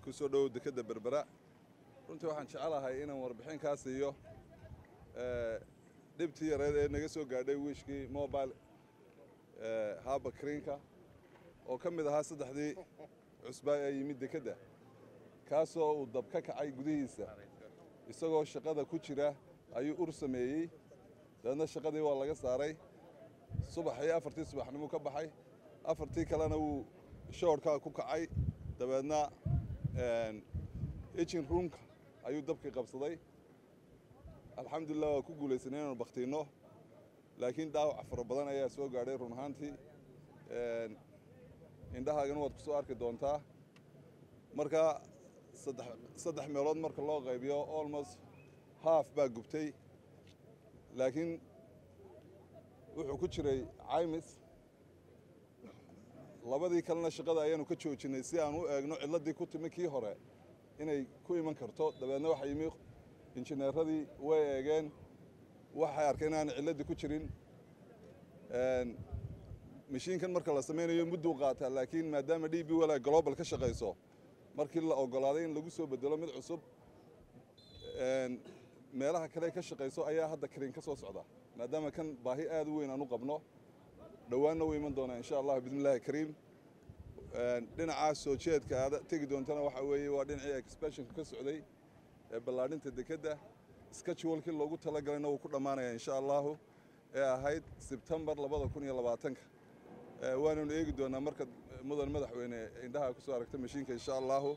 ku soo dhowow dekedda berbera runtii waxaan jecelahay inaan warbixin kaa siiyo dhibtii yareed ee naga soo gaadhay wiishkii mobile haba kriinka oo ka mid ahaa saddexdii cusbaa ee yimid dekedda kaasoo uu dab ka kacay gudihiisa isagoo shaqada ku jira ayuu ur sameeyey dabeedna shaqadii waa laga saaray subaxii afartii subaxnimuu ka baxay afartii kalena wuu shoorkaa ku kacay dabeedna ejin ruumka ayuu dabkii qabsaday alxamdulilah waa ku guulaysanay inaanu bakhtiinno laakiin dhaawac fara badan ayaa soo gaadhay run ahaantii indhahaagana waad ku soo arki doontaa marka saddex meelood marka loo qaybiyo almost haaf baa gubtay laakiin wuxuu ku jiray caymis labadii kalena shaqada ayaanu ka joojinnay si aan u eegno cilladii ku timi kii hore inay ku iman karto dabeedna waxa yimi injineeradii way eegeen waxay arkeen inaan cilladii ku jirin mashiinkan marka la samaynayo mudduu qaataa laakiin maadaama d b wala global ka shaqayso markii la ogolaaday in lagu soo bedelo mid cusub meelaha kale ka shaqayso ayaa hadda kariin ka soo socda maadaama kan baahi aad u weyn aan u qabno dhowaanna wuu iman doonaa insha allah bismi illaahi kariim dhinacaas soo jeedka aad tegi doontana waxa weeye waa dhinacii expansionka ka socday ee ballaadhinta dekedda schedulekii loogu talagalayna wuu ku dhammaanaya insha allahu ee ahayd sebtembar labada kun iyo labaatanka waananu eegi doonaa marka mudan madaxweyne indhaha ku soo aragta mashiinka insha allahu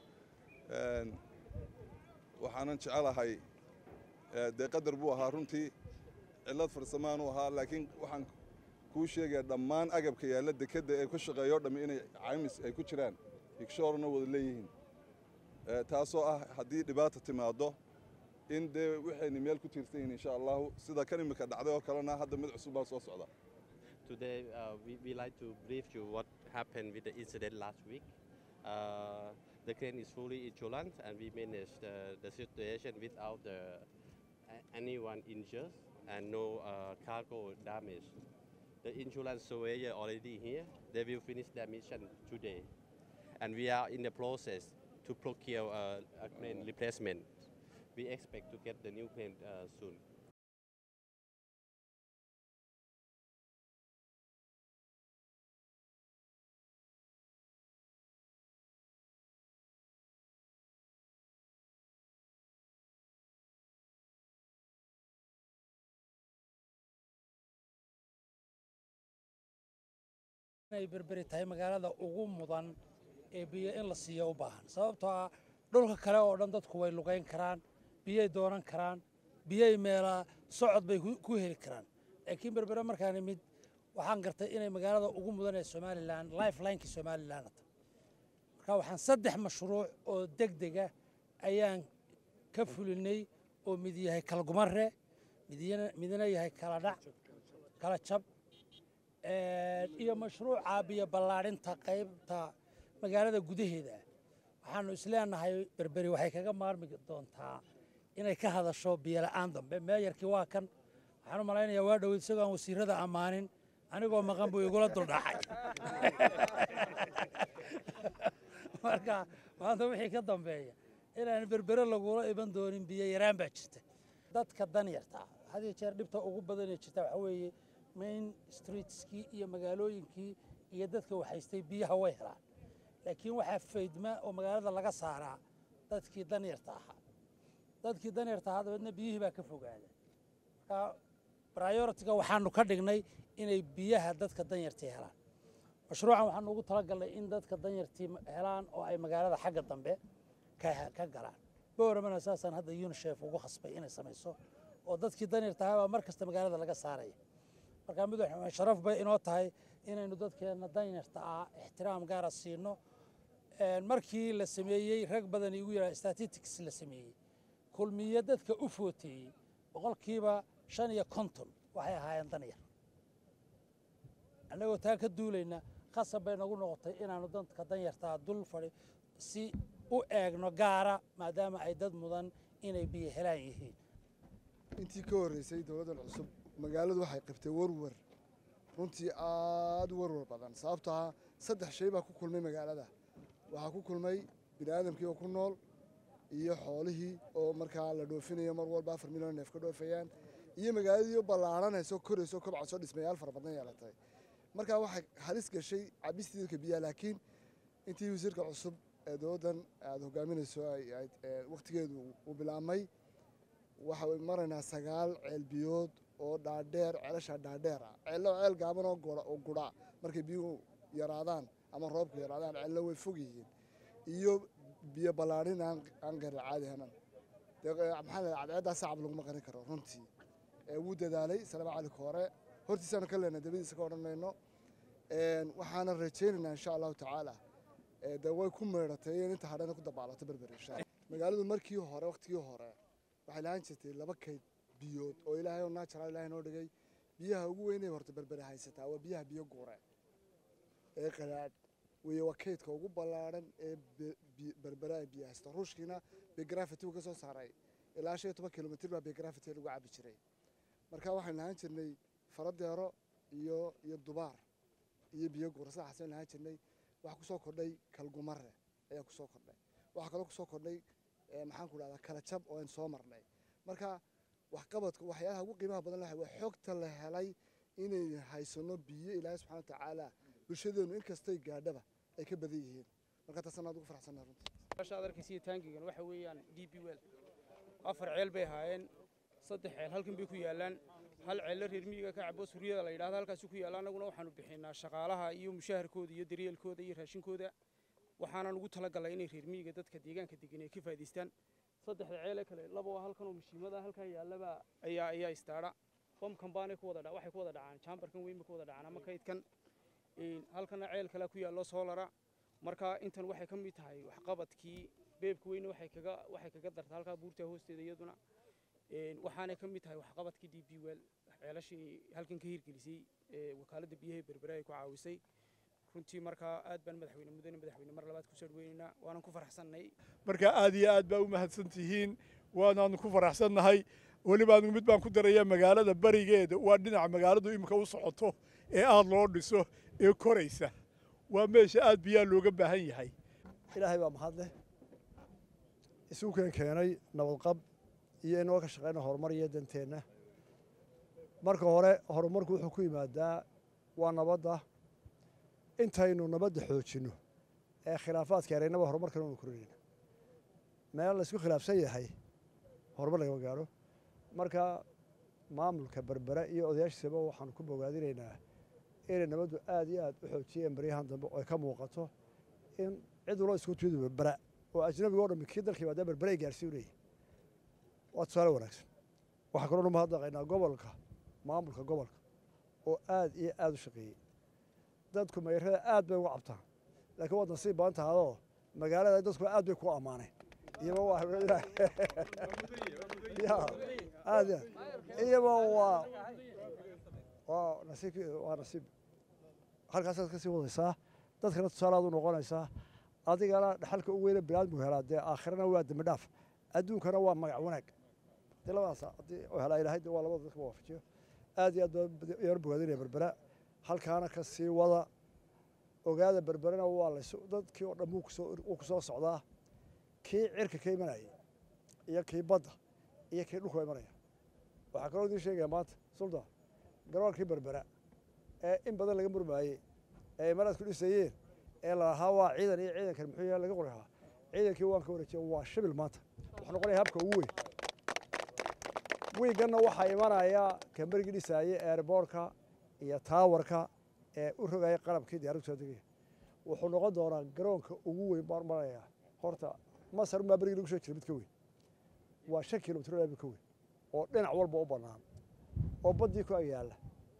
waxaanan jecelahay dee qadar buu ahaa runtii cillad farsamaanu ahaa laakiin waxaan kuu sheegaya dhammaan agabka yaalla dekedda ee ku shaqeeyo o dhammi inay caymis ay ku jiraan igshoorna wada leeyihiin taasoo ah haddii dhibaata timaado in dee waxayna meel ku tiirsan yihiin insha allahu sida kan imika dhacday oo kalena hadda mid cusub baa soo socda Today, uh, we, we like to brief you what happened with the incident last week. Uh, the crane is fully insurance and we managed uh, the situation without the, anyone injured and no uh, cargo damage. The insurance surveyor already here. They will finish their mission today. And we are in the process to procure uh, a crane replacement. We expect to get the new crane uh, soon. inay berberi tahay magaalada ugu mudan ee biyo in la siiyo u baahan sababtoo ah dhulka kale oo dhan dadku way lugayn karaan biyay doonan karaan biyay meelaa socod bay ku heli karaan laakiin berbere markaan imid waxaan gartay inay magaalada ugu mudan ee somalilan lifelinekii somalilan ta marka waxaan saddex mashruuc oo deg dega ayaan ka fulinay oo mid yahay kala gumare midna yahay kala dhac kala jab iyo mashruuca biyo ballaadhinta qaybta magaalada gudaheeda waxaanu isleenahay berberi waxay kaga maarmi doontaa inay ka hadasho biyola'aan dambe meeyarkii waa kan waxaan u malaynayaa waa dhoweyd isagoo aan wasiirada ammaanin anigoo maqan buu igula duldhaxay marka maanta wixii ka dambeeya inaan berbere lagula iman doonin biyo yaraan baa jirta dadka danyarta had iyo jeer dhibta ugu badanee jirta waxaa weeye main streetskii iyo magaalooyinkii iyo dadka waxaystay biyaha way helaan laakiin waxaa faydma oo magaalada laga saaraa dadkii danyarta ahaa dadkii danyarta ahaa dabeedna biyihii baa ka fogaada marka prioritiga waxaanu ka dhignay inay biyaha dadka danyartii helaan mashruucan waxaanu ugu talagalnay in dadka danyartii helaan oo ay magaalada xagga dambe ka galaan bowramana saasaan hadda unisef ugu khasbay inay samayso oo dadkii danyarta ahaa baa mar kasta magaalada laga saaraya markaa madaxweyne sharaf bay inoo tahay inaynu dadkeenna danyarta ah ixtiraam gaara siino markii la sameeyey rag badan igu yidhaha statistics la sameeyey kulmiye dadka u footeeyey boqolkiiba shan iyo konton waxay ahaayeen danyar annagoo taa ka duulayna khasab bay nagu noqotay inaanu dadka danyartaa dul fadhi si u eegno gaara maadaama ay dad mudan inay biyo helaan yihiin intii ka horreysay dowladdan cusub magaaladu waxay qabtay warwar runtii aad u warwar badan sababtoo ah saddex shay baa ku kulmay magaalada waxaa ku kulmay bini aadamkii oo ku nool iyo xoolihii oo markaa la dhoofinayo mar walba afar milyan neef ka dhoofayaan iyo magaaladii oo ballaaranayso korayso kobcasoo dhismayaal fara badan yeelatay markaa waxay halis gashay cabistii dadka biyaha laakiin intii wasiirka cusub ee dowladdan aada hogaaminayso wakhtigeedu uu bilaabmay waxay maraynaa sagaal ceel biyood oo dhaadheer ceelashaa dhaadheer ah ceello ceel gaaban oo oo gudha markay biyuhu yaraadaan ama roobku yaraadaan ceello way fog yihiin iyo biyo ballaadhin aan aan qeyra caadi hanan maxaa la cadceeddaa sacab laguma qarin karo runtii wuu dadaalay salama cali koore hortiisaanu ka leenay dabadiisa ka odhan mayno waxaana rajaynaynaa insha allahu tacaala de way ku meedhatay in inta hadhana ku dabaalato berber insha allah magaaladu markii hore waqtigii hore waxay lahaan jirtay laba kayd biyood oo ilaahay oo natural ilaahay noo dhigay biyaha ugu weynay horta berbere haysataa waa biyaha biyo guure ee qalaadh weeye waa kaydka ugu ballaadhan ee berbere ay biyo haysta ruushkiina begrafity uu ka soo saaray ilaa shan iyo toban kilomitr baa begrafity lagu cabi jiray marka waxaynu lahaan jirnay faradeero iyo iyo dubaar iyo biyo guure sidaxaasaynu lahaan jirnay waxaa kusoo kordhay kalgumare ayaa kusoo kordhay waxaa kaloo kusoo kordhay maxaan ku dhahdaa kala jab oo aynu soo marnay marka waxqabadka waxyaalaha ugu qiimaha badan lahay waa xogta la helay inay haysano biyo ilaahay subxana watacaala bulshadeenu inkastay gaadhaba ay ka badan yihiin marka taasaan aad ugu faraxsannahay runtii meeshaad arkaysiyo taangigan waxa weeyaan d b wel afar ceel bay ahaayeen saddex ceel halkan bay ku yaallaan hal ceello reer miyiga ka cabo suryada la yidhahdo halkaasi ku yaalla annaguna waxaanu bixinaa shaqaalaha iyo mushaharkooda iyo daryeelkooda iyo raashinkooda waxaanan ugu talagalay inay reer miyiga dadka deegaanka degan ay ka faa'idaystaan saddexda ceele kale laba waa halkan oo mashiimada halkaa yaallaba ayaa ayaa istaadha bamkan baanay ku wada waxay ku wada dhacaan jaambarkan weyn bay ku wada dhacaan ama kaydkan halkana ceel kale ku yaallo soolara marka intan waxay ka mid tahay waxqabadkii beebka weyne waxay kaga waxay kaga darta halkaa buurta hoosteeda iyaduna waxaanay ka mid tahay waxqabadkii d b wel ceelashii halkan ka hirgelisay wakaaladda biyaha berbere ay ku caawisay runtii markaa aad baan madaxweyne mudane madaxweyne mar labaad ku soo dhaweynaynaa waanan ku faraxsannay marka aad iyo aad baa u mahadsan tihiin waanaanu ku faraxsannahay weliba anigu mid baan ku darayaa magaalada barigeeda waa dhinaca magaaladu imika u socoto ee aad loo dhiso ee koraysa waa meesha aad biyaa looga baahan yahay ilaahay baa mahad leh isugu keen keenay nabadqab iyo inoo ka shaqayna horumar iyo danteenna marka hore horumarku wuxuu ku yimaadaa waa nabadda intaynu nabadda xoojinno ee khilaafaadka yaraynaba horumarkan unu korinayna meel laysku khilaafsan yahay horumar lagama gaaro marka maamulka berbere iyo odayaashiisaba waxaanu ku bogaadinaynaa inay nabaddu aad iyo aad u xoojiyeen baryahan dambe oo ay ka muuqato in cid waloo isku tuudu berbera oo ajnabiga o dhammi kii dalka yimaada berbere ay gaarsiinayay waa tusaale wanaagsan waxaa kaloo nu mahadnaqaynaa gobolka maamulka gobolka oo aad iyo aad u shaqeeyey dadku mayrada aad bay uga cabtaan laakiin waad nasiib badan tahadoo magaalada dadku aad bay ku ammaaneen iyaba waa ya aad iyaba waa waa nasiib waa nasiib halkaasaad ka sii wadaysaa dadkana tusaale aad u noqonaysaa adigana dhaxalka u weyne bilaad buu helaa dee aakhirana waa dembi dhaaf adduunkana waa magac wanaag hadii labadaas haddii u helaa ilaahay dee waa labada dadka waafajiyo aad iyo aad baa yar bogaadinaya berbera halkaana ka sii wada ogaada berberena waa lays dadkii oo dhan wuu ku soo socdaa kii cirka ka imanayay iyo kii badda iyo kii dhulka imanaya waxaa kaloo idiin sheegaya maanta suldan garoolkii berbera ee in badan laga murmaayey ee imaraadku dhisayeen ee lalahaa waa ciidan iyo ciidankan muxuu yahay laga qori lahaa ciidankii waan ka wareejiya waa shibil maanta wuxuu noqonaya habka ugu weyn wiiganna waxaa imanaya kamberigii dhisaayey eerboorka iyo taawarka ee u rogaya qalabkii diyaaraddu soo degaya wuxuu noqon doonaa garoonka ugu weyn baan maraya horta masar maa berigii lagu soo jira mid ka weyn waa shan kilomitr mid ka weyn oo dhinac walba u bannaan oo baddii ku agyaalla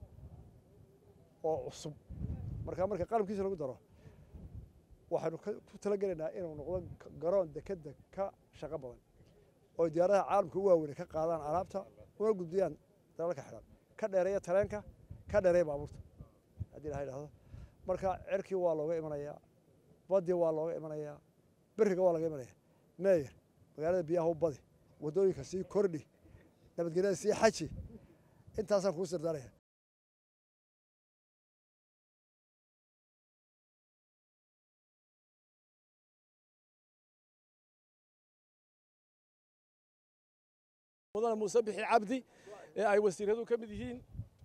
oo cusub markaa marka qalabkiisa lagu daro waxaynu ku talagelaynaa inuu noqdo garoon dekedda ka shaqo badan oo diyaaradaha caalamka u waaweyne ka qaadaan alaabta una gudbiyaan dalalka xidhan ka dheereeya tareenka ka dheereeya baabuurta haddii ilaha idhahdo marka cerkii waa looga imanayaa baddii waa looga imanayaa beriga waa laga imanaya meeyer magaalada biyaha u badi waddooyinka sii kordhi nabadgelyada sii xaji intaasaan kuu sirdaanaya mudane muuse bixi cabdi ee ay wasiiradu ka mid yihiin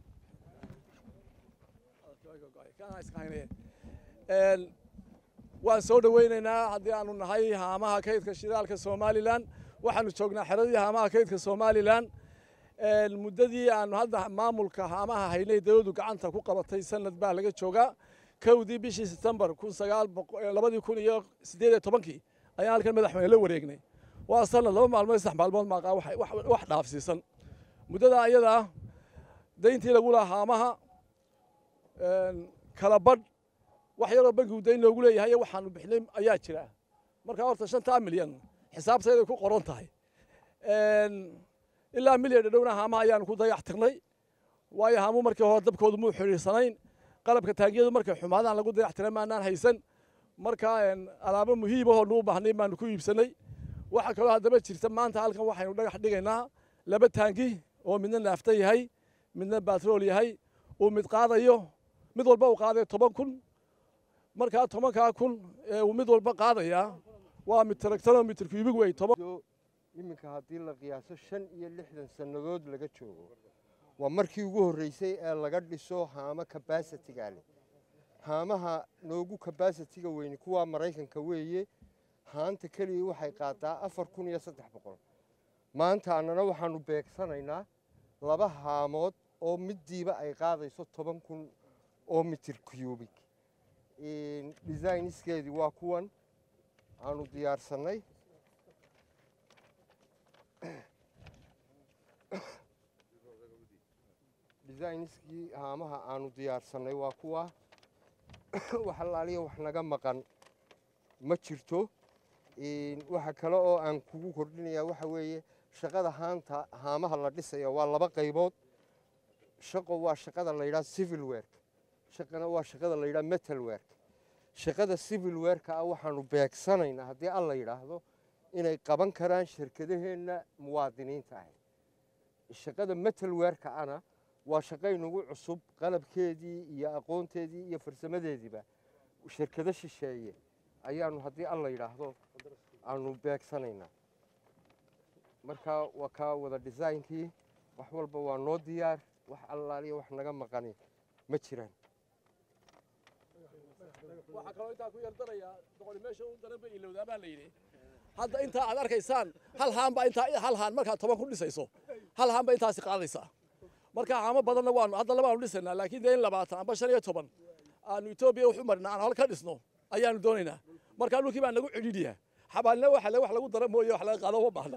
waan soo dhoweynaynaa haddii aanu nahay haamaha kaydka shidaalka somalilan waxaanu joognaa xeradii haamaha kaydka somalilan muddadii aanu hadda maamulka haamaha haynay dawladdu gacanta ku qabatay sanad baa laga joogaa kowdii bishii setembar kun sagaal labadii kun iyo siddeed iyo tobankii ayaan halkan madaxweyne la wareegnay waa sanad laba maalmood saddex maalmood maaqaa wax dhaafsiisan muddada ayadaa dayntii lagu lahaa haamaha kala badh wax yaroo bankigu dayn loogu leeyahay waxaanu bixinay ayaa jira marka horta shantaa milyan xisaabtayday ku qoran tahay ilaa milyan dhadhowna haamaha ayaanu ku dayax tirnay waayo haamu markii hore dabkoodu muu xidhiirsanayn qalabka taangiyadu markay xumaadaan lagu dayax tiray maanaan haysan marka alaabo muhiimahoo nuu baahnay baanu ku iibsanay waxaa kaloo haddaba jirta maanta halkan waxaynu dhagax dhigaynaa laba taangi oo midna naafta yahay midna batrool yahay uu mid qaadayo mid walba uu qaadayo toban kun markaa tobankaa kun ee uu mid walba qaadayaa waa mid taragtanoo mitir kuibig wey toban iminka haddii la qiyaaso shan iyo lixdan sannadood laga joogo waa markii ugu horreysay ee laga dhiso haamo kabasitiga leh haamaha noogu kabasitiga weyni kuwaa maraykanka weeye haanta keliya waxay qaadaa afar kun iyo saddex boqol maanta annana waxaanu beegsanaynaa laba haamood oo middiiba ay qaadayso toban kun oo mitir cubig designiskeedii waa kuwan aanu diyaarsannay designiskii haamaha aanu diyaarsannay waa kuwa wax allaaliya wax naga maqan ma jirto waxa kale oo aan kugu kordhinayaa waxa weeye shaqada haanta haamaha la dhisaya waa laba qaybood shaqo waa shaqada la yidhaha civil work shaqana waa shaqada la yidhaha metal work shaqada civil worka ah waxaanu beegsanaynaa haddii alla yidhaahdo inay qaban karaan shirkadaheenna muwaadiniinta ah shaqada metal worka ana waa shaqaynugu cusub qalabkeedii iyo aqoonteedii iyo farsamadeediiba shirkado shisheeye ayaanu haddii alla yidhaahdo aanu beegsanaynaa marka waa kaa wada designkii wax walba waa noo diyaar wax allaaliya wax naga maqani ma jiraan waxaa kaloo intaa ku yardarayaa boqoli meesha u daran ba ilowdaa baa la yidhi hadda intaa aad arkaysaan hal haan baa intaa hal haan markaad toban ku dhisayso hal haan baa intaasi qaadaysaa marka haamo badanna waanu hadda labaanu dhisaynaa laakiin dee in labaatan amba shan iyo toban aanu etoobiya wax u marina aan hal ka dhisno ayaanu doonaynaa marka dhulkii baa nagu cidhiidhiyaa xabaalina waxa le wax lagu dara mooye wax laga qaado uma baahna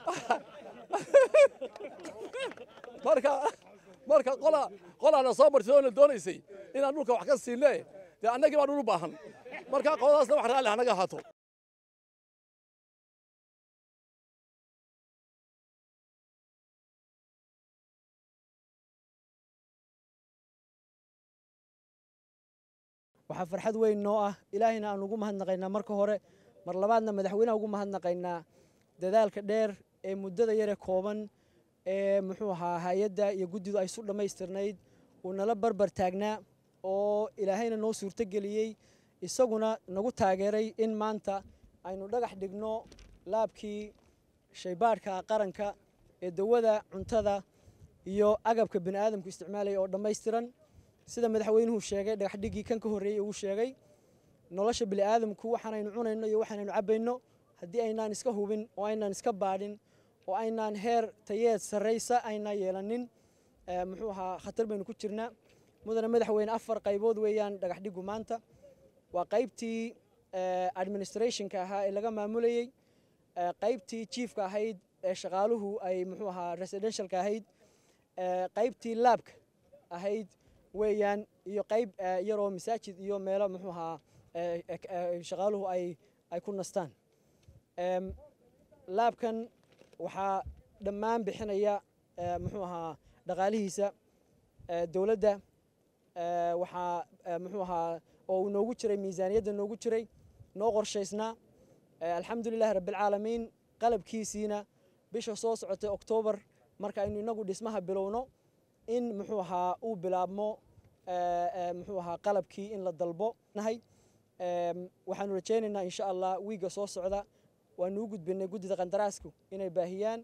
marka marka qola qolaana soo martay oona doonaysay inaan dhulka wax ka siinne dee annagii baa dhul u baahan marka qoladaasna wax raalli hanaga ahaato waxaa farxad weyn noo ah ilaahayna aan ugu mahadnaqaynaa marka hore mar labaadna madaxweynaha ugu mahadnaqaynaa dadaalka dheer ee muddada yare kooban ee muxuu ahaa hay-adda iyo guddidu ay su dhammaystirnayd uu nala barbar taagnaa oo ilaahayna noo suurtogeliyey isaguna nagu taageeray in maanta aynu dhagax dhigno laabkii shaybaadhka qaranka ee dawada cuntada iyo agabka bini aadamku isticmaalaya oo dhammaystiran sida madaxweynuhu sheegay dhagaxdhiggii kan ka horreeyey uu sheegay nolosha bini aadamku waxaanaynu cunayno iyo waxaanaynu cabbayno haddii aynaan iska hubin oo aynaan iska baadhin oo aynaan heer tayeed sarraysa aynaan yeelanin muxuu ahaa khatar baynu ku jirnaa mudane madaxweyne afar qaybood weeyaan dhagaxdhiggu maanta waa qaybtii administrationka ahaa ee laga maamulayey qaybtii chiefka ahayd ee shaqaaluhu ay muxuu ahaa residentialka ahayd qaybtii laabka ahayd weeyaan iyo qayb yaroo masaajid iyo meelo muxuu ahaa shaqaaluhu ay ay ku nastaan laabkan waxaa dhammaan bixinaya muxuu ahaa dhaqaalihiisa dowladda waxaa muxuu ahaa oo uu noogu jiray miisaaniyadda noogu jiray noo qorshaysnaa alxamdulilahi rabbilcaalamiin qalabkiisiina bisha soo socotay oktoobar marka aynu inagu dhismaha bilowno in muxuu ahaa uu bilaabmo muxuu ahaa qalabkii in la dalbo nahay waxaanu rajaynaynaa insha allah wiigga soo socda waanu u gudbinay guddida qandaraasku inay baahiyaan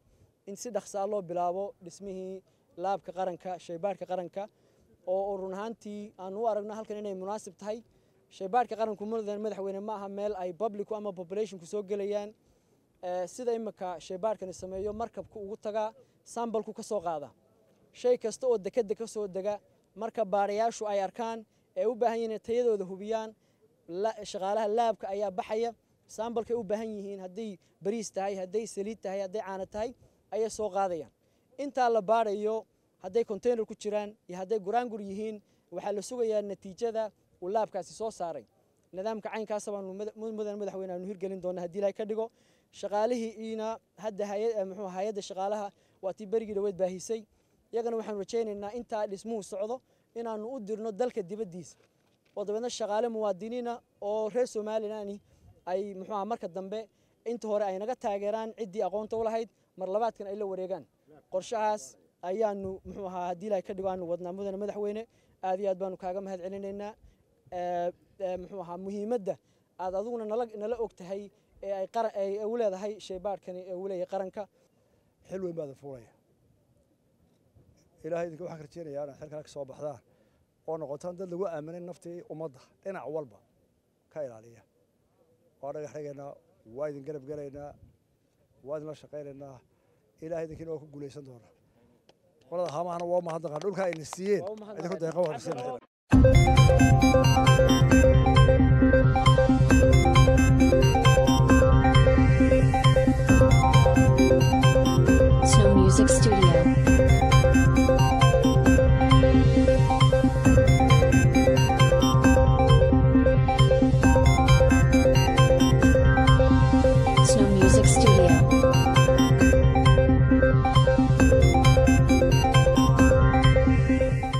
in si dhaqsaa loo bilaabo dhismihii laabka qaranka shaybaadhka qaranka oo run ahaantii aanu u aragno halkan inay munaasib tahay shaybaadhka qaranku mudan madaxweyne ma aha meel ay publicu ama populationku soo gelayaan sida imika shaybaadhkani sameeyo markabku ugu tagaa sambalku ka soo qaada shay kasta oo dekeda ka soo dega marka baarayaashu ay arkaan ee u baahan yihiin tayadooda hubiyaan shaqaalaha laabka ayaa baxaya sambalkay u baahan yihiin hadday bariis tahay hadday saliid tahay hadday caano tahay ayay soo qaadayaan intaa la baarayo hadday container ku jiraan iyo hadday guraangur yihiin waxaa la sugayaa natiijada uu laabkaasi soo saaray nidaamka caynkaasa baanu mudan madaxweyne aanu hirgelin doona haddii ilahay ka dhigo shaqaalihiina hadda muxuu hay-adda shaqaalaha waa tii berigii dhaweed baahisay iyagana waxaanu rajaynaynaa intaa dhismuhu socdo inaanu u dirno dalka dibaddiisa oo dabeedna shaqaale muwaadiniina oo reer somalilan ay muxuuha marka dambe inta hore ay naga taageeraan ciddii aqoonta u lahayd mar labaadkan ay la wareegaan qorshahaas ayaanu muxuu ahaa haddii ilahay ka dhigo aanu wadnaa mudane madaxweyne aad iyo aad baanu kaaga mahad celinaynaa muxuu ahaa muhiimadda aad adiguna nala nala og tahay ee ay qaran ay u leedahay shaybaadhkani ee uu leeyahay qaranka xil weyn baada fuulaya ilaahay idinka waxaan rajeynayaa inaad xilkaa ka soo baxdaan oo noqotaan dad lagu aaminay naftii ummadda dhinac walba ka ilaaliya waa dhagax dhigaynaa waa idin garab gelaynaa waa idinla shaqaynaynaa ilahay idinkiina waa ku guulaysan doonaa qolada haamahana waa mahadnaqaan dhulkaa ayna siiyeen idinku deeqa waa